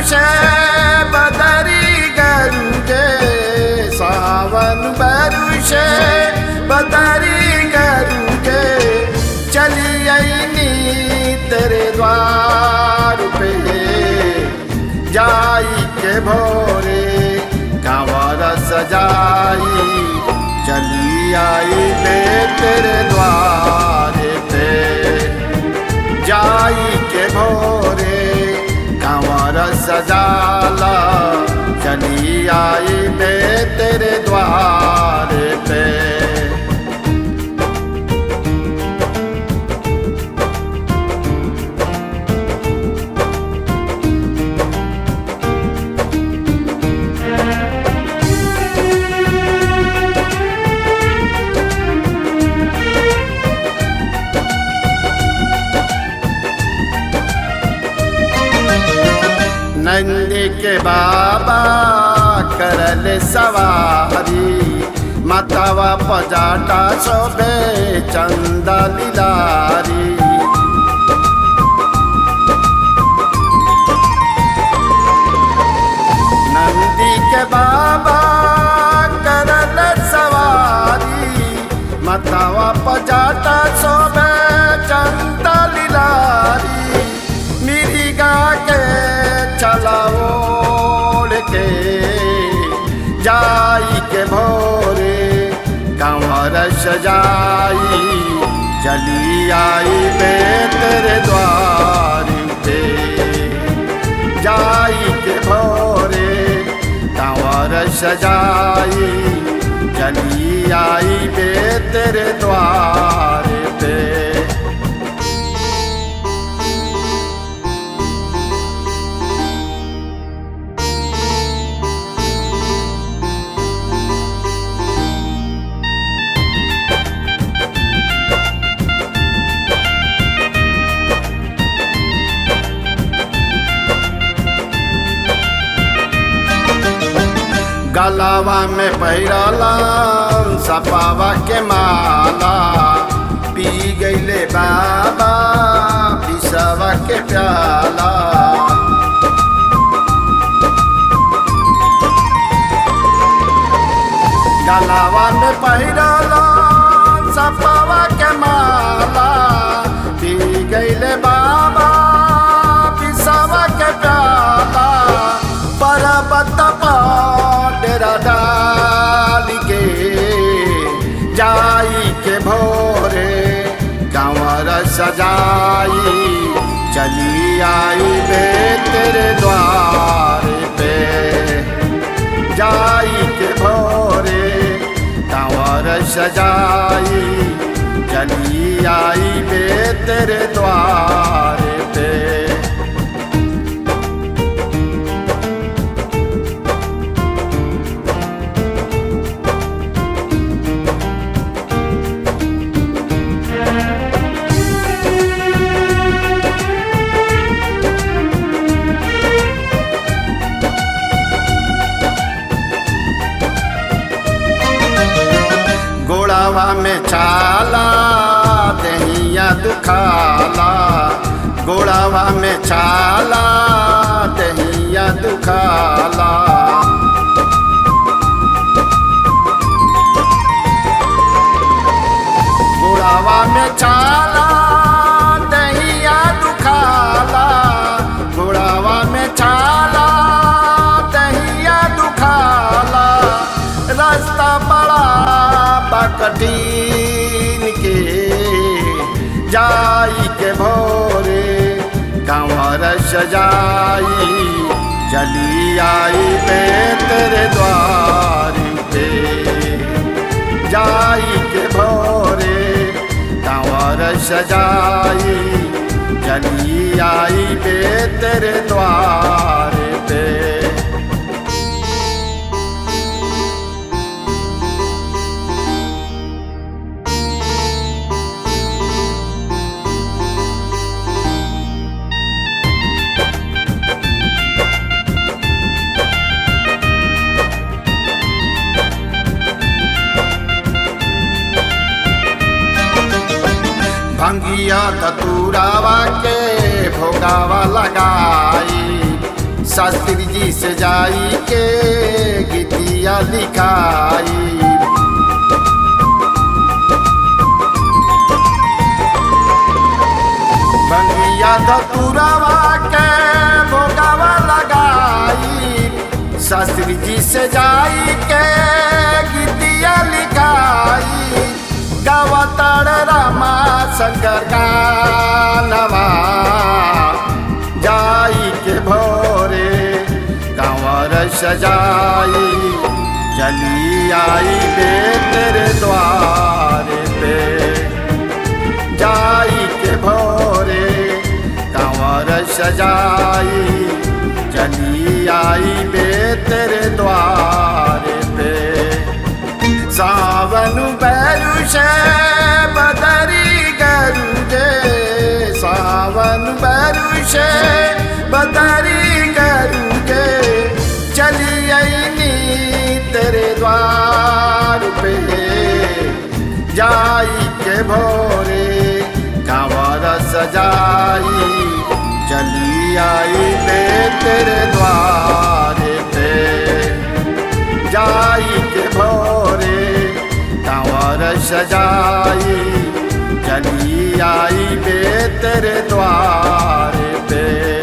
से बदरी गरुजे सावन बरु से बदरी गरुजे चली आईनी तेरे द्वार पे जाई के भोरे कांवर सजाई चली आई बे तेरे द्वार पे जाई के भोरे कांवर सजाला चली आई बे तेरे द्वार पे नंदी के बाबा करल सवारी मतवा पजाटा शोभे चंदा लिलारी नंदी के बाबा करल सवारी मतवा पजाटा शोभे चंदा लिलारी मिरिगा के चलाओड़ के जाई के भोरे कंवर सजाई चली आई बे तेरे द्वार पे जाई के भोरे कंवर सजाई चली आई बे तेरे द्वार पे गलावा में पैरला सपावा के माला पी गईले बाबा पिसवा के प्याला गलावा में पैरला सपावा के माला पी गईले बाबा पिसवा के प्याला पर्वत डेरा डाल के जाई के भोरे कंवर सजाई चली आई बे तेरे द्वार पे जाई के भोरे कंवर सजाई चली आई बे तेरे द्वार पे गोड़ावा में छाला दहिया दुखाला गोड़ावा में छाला दहिया दुखाला गोड़ावा में छाला दहिया दुखाला गोड़ावा में छाला दहिया दुखाला रास्ता बड़ा बकटीन के जाई के भोरे कंवर सजाई चली आई बे तेरे द्वार पे जाई के भोरे कंवर सजाई चली आई बे तेरे द्वार पे भंगिया कतूरावा के भोगावा लगाई शास्त्री जी से जाई के गीतिया लिखाई बंगिया धतुरवा के भोगावा लगाई शास्त्री जी से जाई के गीतिया लिखाई गवतड़ रामा शंकर गानवा जाई के भोरे कंवर सजाई चली आई बे तेरे द्वार पे जाई के भोरे कंवर सजाई चली आई बे तेरे द्वार पे सावन बैरुष बदरी गरुजे सावन बैरुष बदरी गरुजे चली आई तेरे द्वार पे जाई के भोरे कंवर सजाई चली आई बे तेरे द्वार पे जाई के भोरे कंवर सजाई चली आई बे तेरे द्वार पे